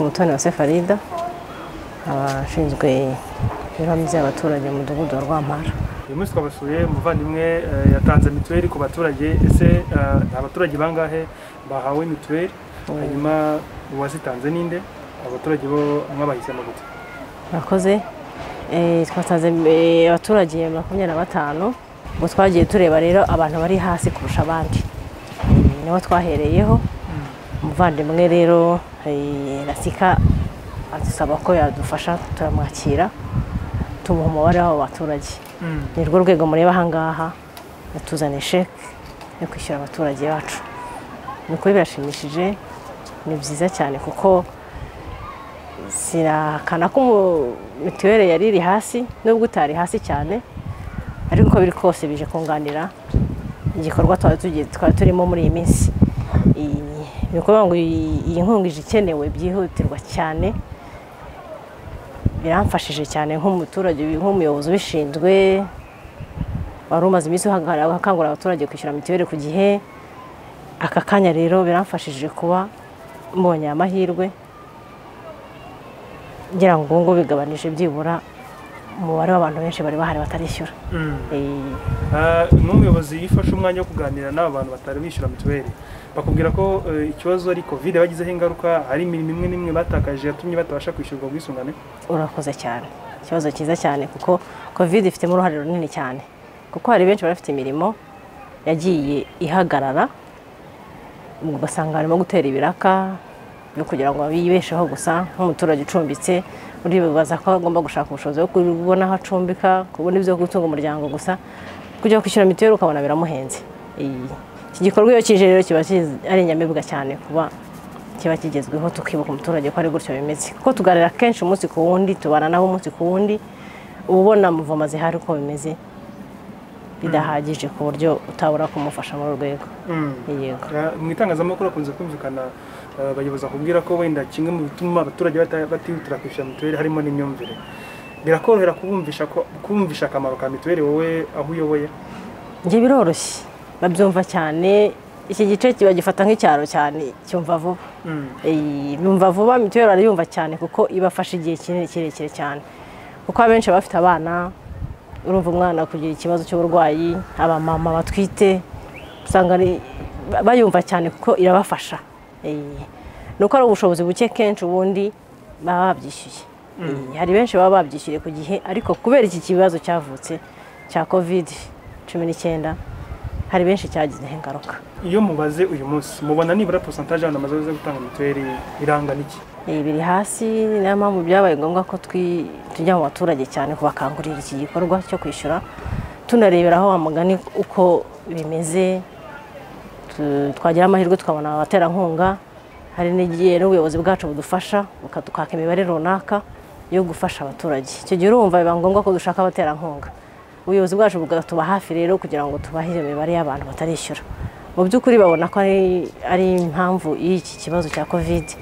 mutoni wa Sefarida abashinzwe imibereho myiza y'abaturage mu mudugudu wa Rwampara uyu munsi twabasuye umuvandimwe eh, yatanze mituweli ku baturage ese eh, abaturage bangahe bahawe mituweli hanyuma uwazitanze ninde abaturage bo bamwe bahisemo gute murakoze Eh, twatanze eh, abaturage makumyabiri na batanu ubwo twagiye tureba rero abantu bari hasi kurusha abandi Eh, nibo twahereyeho umuvandimwe rero eh, rasika adusaba ko yadufasha turamwakira tumuha umubare w'abo baturage ni rwo rwego mureba ahangaha yatuzaniye sheke yo kwishyura abaturage bacu ni ukuri birashimishije ni byiza cyane kuko sirakana ko umu- mituweli yari iri hasi nubwo utari hasi cyane ariko uko biri kose bije kunganira igikorwa twari tugiye- twari turimo muri iyi minsi Iyi- ni ukuvuga ngo iyi iyi nkunga ije ikenewe byihutirwa cyane biramfashije cyane nk'umuturage ubi- nk'umuyobozi ubishinzwe wari umaze iminsi uhagara- akangurira abaturage kwishyura mituweli ku gihe aka kanya rero biramfashije kuba mbonye aya mahirwe ngira ngo ubu ngubu bigabanije byibura umubare w'abantu benshi bari bahari batarishyura Eh, Ah, n'umuyobozi yifashe umwanya wo kuganira n'aba bantu batari bishyura mituweli bakubwira ko eh, ikibazo ari kovide bagizeho ingaruka hari imirimo imwe n'imwe batakaje yatumye batabasha kwishyurwa ubwisungane urakoze cyane ikibazo cyiza cyane kuko covid ifitemo uruhare runini cyane kuko hari benshi bari bafite imirimo yagiye ihagarara ugasanga barimo gutera ibiraka byo kugira ngo bibesheho gusa nk'umuturage ucumbitse uribaza ko agomba gushaka ubushobozi bwo kubona aho acumbika kubona ibyo gutunga umuryango gusa kujya kwishyura mituweli ukabona biramuhenze Iyi- iki gikorwa iyo kije rero kiba kiz- ari inyamibwa cyane kuba kiba kigezweho tukibuka umuturage ko ari gutyo bimeze kuko tuganira kenshi umunsi ku wundi tubana nabo umunsi ku wundi uba ubona muvoma zihari uko bimeze bidahagije ku buryo utabura kumufasha muri uru rwego yego Ah, mu itangazamakuru hakunze kumvikana ah, abayobozi bakubwira ko wenda kimwe mu bituma abaturage bata- batihutira kwishyura mituweli harimo n'imyumvire birakorohera kubumvisha ko kumvisha akamaro ka mituweli wowe aho uyoboye njye biroroshye babyumva cyane iki gice kiba gifata nk'icyaro cyane cyumva vuba Eh, bumva vuba mituweli barayumva cyane kuko ibafasha igihe kinini kirekire cyane kuko abenshi baba bafite abana urumva umwana kugira ikibazo cy'uburwayi abamama batwite usanga ari- ba- bayumva cyane kuko irabafasha Eh, ni uko ari ubushobozi buke kenshi ubundi baba babyishyuye Eh, hari benshi baba babyishyuye ku gihe ariko kubera iki kibazo cyavutse cya kovide cumi n'icyenda hari benshi cyagizeho ingaruka iyo mubaze uyu munsi mubona nibura posantaje abantu bamaze kuza gutanga mituweli irangana iki Eh, biri hasi niyo mpamvu byabaye ngombwa ko twi- tujya mu baturage cyane kubakangurira iki gikorwa cyo kwishyura tunareberaho wa mugani uko bimeze Tu- twagira amahirwe tukabona abaterankunga hari n'igihe n'ubuyobozi bwacu budufasha bukadukaka imibare runaka yo gufasha abaturage icyo gihe urumva biba ngombwa ko dushaka abaterankunga ubuyobozi bwacu bukatuba hafi rero kugira ngo tubahe iyo mibare y'abantu batarishyura mu by'ukuri babona ko ari, ari impamvu y'iki kibazo cya kovide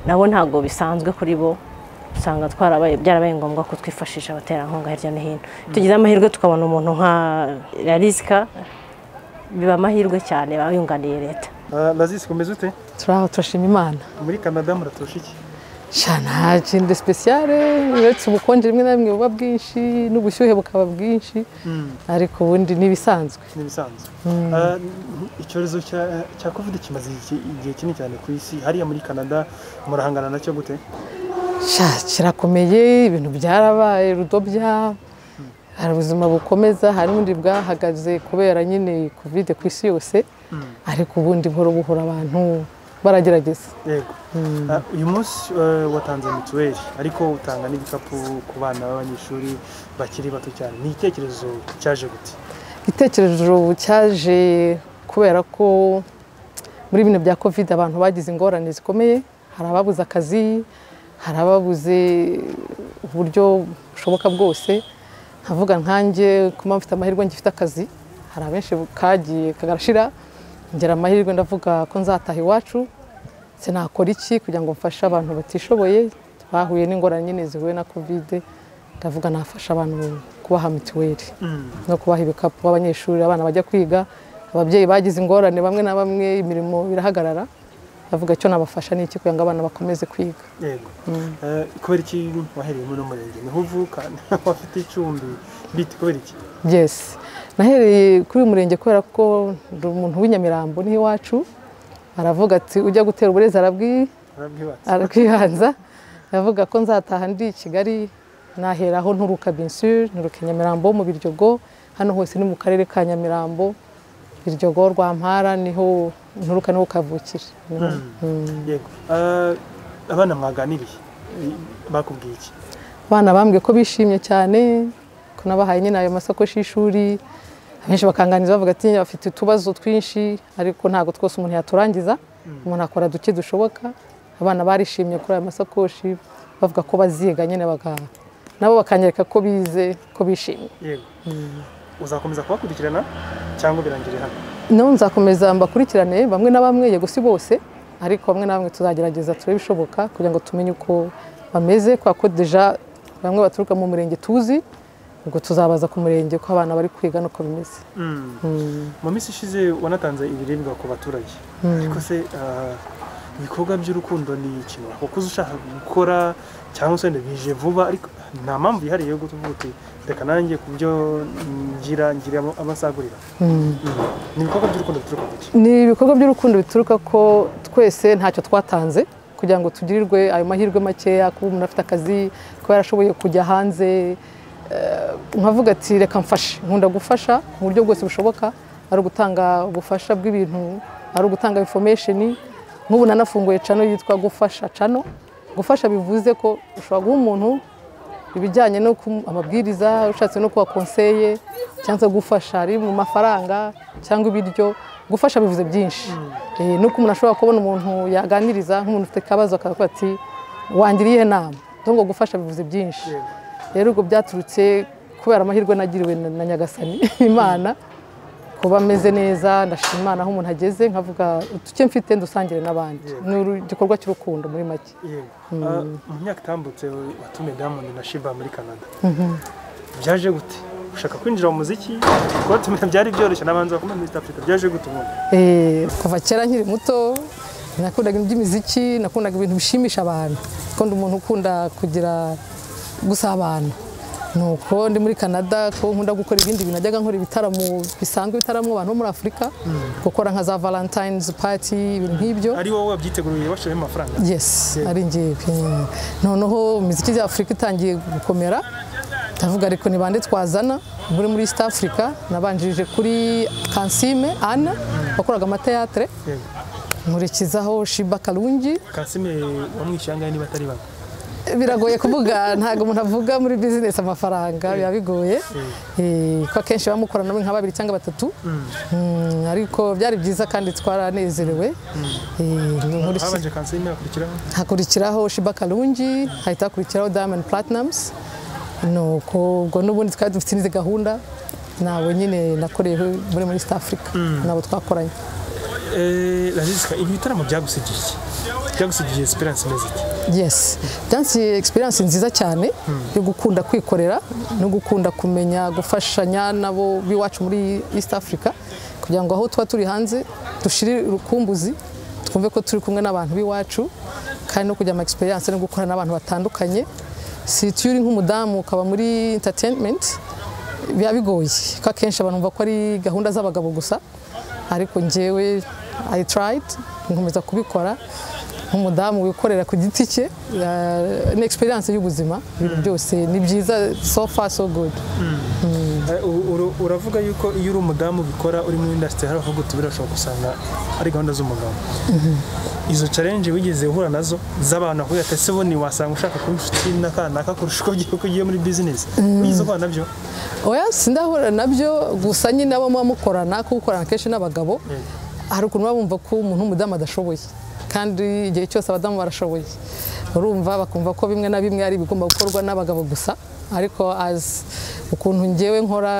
nabo ntabwo bisanzwe kuri bo usanga twarabaye byarabaye ngombwa ko twifashisha abaterankunga hirya no hino tugize amahirwe tukabona umuntu nka rarisika biba amahirwe cyane baba yunganiye leta lazisi kumeze ute turaho turashima imana muri canada muraturusha iki sha nta kintu sipesiyare uretse ubukonje rimwe na rimwe buba bwinshi n'ubushyuhe bukaba bwinshi ariko ubundi n'ibisanzwe ni ibisanzwe Ah, icyorezo cya- cya kovide kimaze iki- igihe kinini cyane ku isi hariya muri canada murahangana nacyo gute sha kirakomeye ibintu byarabaye rudobya hari ubuzima bukomeza hari ubundi bwahagaze kubera nyine kovide ku isi yose ariko ubundi buhoro buhoro abantu baragerageza yego Ah, uyu munsi eh, watanze mituweli ariko utanga n'ibikapu ku bana b'abanyeshuri bakiri bato cyane ni igitekerezo cyaje gute igitekerezo cyaje kubera ko muri bino bya covid abantu bagize ingorane zikomeye hari ababuze akazi hari ababuze uburyo bushoboka bwose nkavuga nkanjye kuba mfite amahirwe ngifite akazi hari abenshi kagiye kagarashira ngira amahirwe ndavuga ko nzataha iwacu se nakora iki kugira ngo mfashe abantu batishoboye bahuye n'ingorane nyine zihuye na covid ndavuga nafasha abantu kubaha mituweli no kubaha ibikapu abanyeshuri abana bajya kwiga ababyeyi bagize ingorane bamwe na bamwe imirimo birahagarara ndavuga icyo nabafasha ni iki kugira ngo abana bakomeze kwiga yego Eh, kubera iki wahereyemo n'umurenge niho uvuka niho afite icumbi biti kubera iki yes nahereye kuri uyu murenge kubera ko ndi umuntu w'inyamirambo niho iwacu aravuga ati ujya gutera uburezi arabwi arabwibatse arakwihanza aravuga ko nzataha ndi i kigali naheraho nturuka binsure nturuka i nyamirambo mu biryogo hano hose ni mu karere ka nyamirambo biryogo rwampara niho nturuka niho kavukira Mm. yego Eh, abana mwaganiriye i- bakubwiye iki abana bambwiye ko bishimye cyane ko nabahaye nyine ayo masakoshi y'ishuri abenshi bakanganiza bavuga ati bafite utubazo twinshi ariko ntabwo twose umuntu yaturangiza umuntu akora duke dushoboka abana barishimye kuri ayo masakoshi bavuga ko baziga nyine bagaha nabo bakanyereka ko bize ko bishimye yego uzakomeza kubakurikirana cyangwa birangire hano nabo nzakomeza mbakurikirane bamwe na bamwe yego si bose ariko bamwe na bamwe tuzagerageza turebe ibishoboka kugira ngo tumenye uko bameze kubera ko deja bamwe baturuka mu murenge tuzi ubwo tuzabaza ku murenge ko abana bari kwiga n'uko bimeze mu minsi ishize wanatanze ibiribwa ku baturage ariko se ah, ibikorwa by'urukundo ni ikintu kuko uza ushaka gukora cyangwa se bije vuba ariko nta mpamvu yihariye yo kuvuga uti reka nanjye ku byo ngira ngira abo- abasagurira ni ibikorwa by'urukundo bituruka ku ki ni ibikorwa by'urukundo bituruka ko twese ntacyo twatanze kugira ngo tugirirwe ayo mahirwe makeya kuba umuntu afite akazi kuba yarashoboye kujya hanze Eh, nkavuga ati reka mfashe nkunda gufasha mu buryo bwose bushoboka ari ugutanga ubufasha bw'ibintu ari ugutanga information nk'ubu nanafunguye cano yitwa gufasha cano gufasha bivuze ko ushobora guha umuntu ibijyanye no ku amabwiriza ushatse no kuba konseye cyangwa se gufasha ari mu mafaranga cyangwa ibiryo gufasha bivuze byinshi Eh, nuko umuntu ashobora kubona umuntu yaganiriza nk'umuntu ufite akabazo akavuga ati wangira iyihe nama Ndumva ngo gufasha bivuze byinshi rero ubwo byaturutse kubera amahirwe nagiriwe na na nyagasani imana kuba ameze neza ndashima imana aho umuntu ageze nkavuga uduke mfite ndusangire n'abandi ni uru- igikorwa cy'urukundo muri make yego Ah, mu myaka itambutse watumiye diamond na shiba muri canada byaje gute ushaka kwinjira mu muziki kubatumira byari byoroshye n'abanzi bakomeye muri east africa byaje gute ubundi Eh, kuva kera nkiri muto nakundaga ibintu by'imiziki nakundaga ibintu bishimisha abantu kuko ndi umuntu ukunda kugira gusabana nuko ndi muri canada ko nkunda gukora ibindi bintu najyaga nkora ibitaramo bisanzwe ibitaramo abantu bo muri afurika gukora nka za valentines party ibintu nk'ibyo ari wowe wabyiteguriye bashoyemo amafaranga yes ari ngewe mm. noneho imiziki ya afurika itangiye gukomera ndavuga ariko ni bande twazana muri muri east africa nabanjirije kuri kansime ana wakoraga amateatre Yego. nkurikizaho shiba karungi kasime wamwishyuye angahe niba atari bamwe biragoye kuvuga ntabwo umuntu avuga muri bizinesi amafaranga biba bigoye Eh, ko akenshi bamukora namwe nka babiri cyangwa batatu Mm, ariko byari byiza kandi twaranezerewe Eh, nkurikiza- habanje kansime hakurikiraho hakurikiraho Shiba Karungi hahita hakurikiraho Diamond Platnumz nuko ubwo n'ubundi twari dufite n'izindi gahunda nabo nyine nakoreye muri muri East Africa nabo twakoranye Eh, Lazizka, ibi bitaramo byagusigiye iki? byagusigiye esperance imeze iki yes byansiye experience nziza cyane yo gukunda kwikorera no gukunda kumenya gufashanya nabo b'iwacu muri East Africa kugira ngo aho tuba turi hanze dushire urukumbuzi twumve ko turi kumwe n'abantu b'iwacu kandi no kugira ama experience no gukora n'abantu batandukanye si iyo uri nk'umudamu ukaba muri entertainment biba bigoye ko akenshi abantu bumva ko ari gahunda z'abagabo gusa ariko njyewe i tried nkomeza kubikora nk'umudamu wikorera ku giti cye ya- ni experience y'ubuzima ibintu byose ni byiza so far so good Eh, u- uru- uravuga yuko iyo uri umudamu ubikora uri muri indasitiri hari avuga uti birashobora gusanga ari gahunda z'umugabo izo challenge wigeze uhura nazo z'abantu ahuye atese ubundi wasanga ushaka kuba inshuti n'akanaka kurusha uko ugiye uko ugiye muri business wigeze uhura nabyo oya sindahura nabyo gusa nyine abo muba mukorana kuko ukorana kenshi n'abagabo hari ukuntu baba bumva ko umuntu w'umudamu adashoboye kandi igihe cyose abadamu barashoboye urumva bakumva ko bimwe na bimwe ari ibigomba gukorwa n'abagabo gusa ariko azi ukuntu njyewe nkora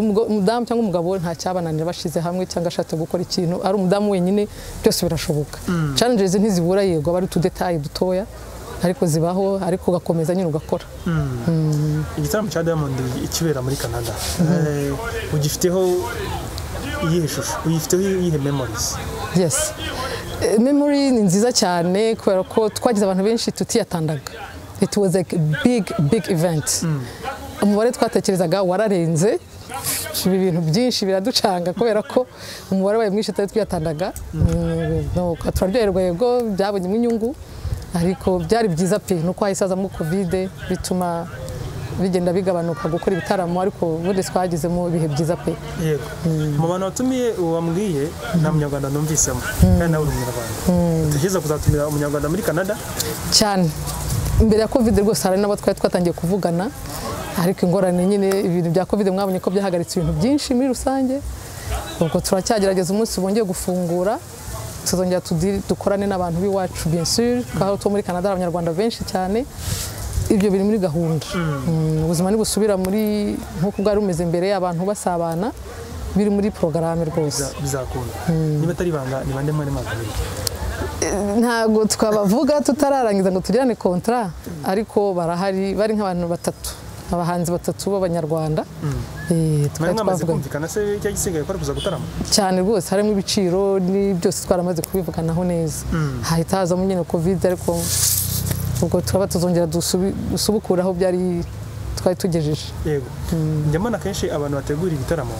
umgo- umudamu cyangwa umugabo nta cyabananira bashize hamwe cyangwa ashatse gukora ikintu ari umudamu wenyine byose birashoboka challenges ntizibura yego aba ari utudetayi dutoya ariko zibaho ariko ugakomeza nyine ugakora igitaramo cya diamond ikibera muri canada Eh, ugifiteho iyihe shusho uyifiteho iyihe memories yes Eh, memory ni nziza cyane kubera ko twagize abantu benshi tutiyatandaga it was like a big big event umubare twatekerezaga wararenze ibi bintu byinshi biraducanga kubera ko umubare wabaye mwinshi tutari twiyatandaga Mm, nuko turaryoherwa yego byabonyemo inyungu ariko byari byiza pe nuko hahise hazamo kovide bituma bigenda bigabanuka gukora ibitaramo ariko ubundi twagezemo ibihe byiza pe yego mu bantu watumiye uwo wambwiye nta munyarwanda numvisemo kandi nawe uri umunyarwanda utekereza kuzatumira umunyarwanda muri canada cyane mbere ya covid rwose hari n'abo twari twatangiye kuvugana ariko ingorane nyine ibintu bya covid mwabonye ko byahagaritse ibintu byinshi muri rusange ubwo turacyagerageza umunsi bongeye gufungura tuzongera tudi- dukorane n'abantu b'iwacu bien sûr ko hari utwo muri canada hari abanyarwanda benshi cyane ibyo biri muri gahunda Mm, ubuzima ntibusubira muri nk'uko bwari bumeze mbere abantu basabana biri muri porogaramu rwose Biza- bizakunda niba atari ibanga ni bande mwari mwababiri ntabwo twabavuga tutararangiza ngo tugirane kontara ariko barahari bari nk'abantu batatu abahanzi batatu b'abanyarwanda Eh, mwari twari mwamaze twavuganye kumvikana se icya gisigaye ko ari kuza gutarama cyane rwose harimo ibiciro ni byose twaramaze kubivuganaho neza hahita hazamo nyine kovide ariko ubwo turaba tuzongera dusubi- dusubukure aho byari twari tugejeje yego njya mbona akenshi abantu bategura ibitaramo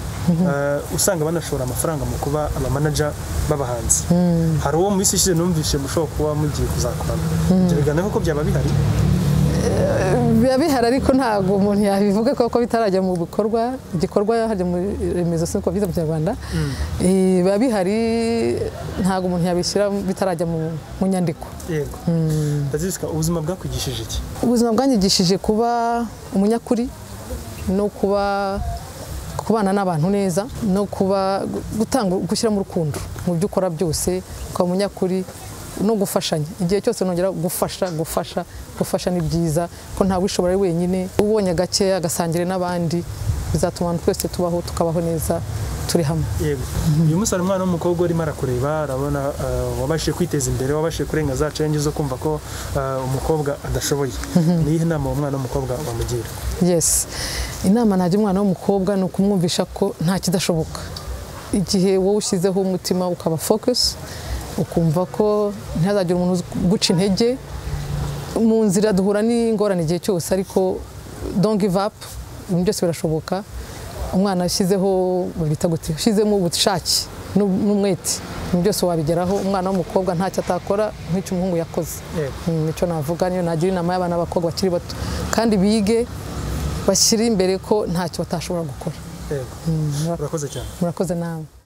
eh, usanga banashora amafaranga mu kuba abamanaja b'abahanzi hari uwo mu minsi ishize numvise mushobora kuba mugiye kuzakorana ibyo bigaragara ko byaba bihari biba bihari ariko ntabwo umuntu yabivuga kuko bitarajya mu bikorwa igikorwa hajya mu remezo siko byiza mu kinyarwanda Eh, biba bihari ntabwo umuntu yabishyira bitarajya mu mu nyandiko yego ndazisika ubuzima bwakwigishije iki ubuzima bwanyigishije kuba umunyakuri no kuba kubana n'abantu neza no kuba gutanga gushyiramo urukundo mu byo ukora byose ukaba umunyakuri no gufashanya igihe cyose nongera gufasha gufasha gufasha ni byiza ko nta wishobora ari wenyine ubonye agakeya agasangire n'abandi bizatuma abantu twese tubaho tukabaho neza turi hamwe yego uyu munsi hari umwana w'umukobwa urimo arakureba arabona eh, wabashije kwiteza imbere wabashije kurenga za challenge zo kumva ko eh, umukobwa adashoboye ni iyihe nama uwo mwana w'umukobwa wamugira yes inama najya umwana w'umukobwa ni ukumwumvisha ko nta kidashoboka igihe wowe ushyizeho umutima ukaba focus ukumva ko ntihazagira umuntu uguca intege mu nzira duhura n'ingorane igihe cyose ariko don't give up ibintu byose birashoboka umwana ashyizeho babita gute ushyizemo ubushake n'u- n'umwete ibintu byose wabigeraho umwana w'umukobwa ntacyo atakora nk'icyo umuhungu yakoze yego Mm, nicyo navuga niyo nagira inama y'abana b'abakobwa bakiri bato kandi bige bashyire imbere ko ntacyo batashobora gukora yego urakoze cyane murakoze nawe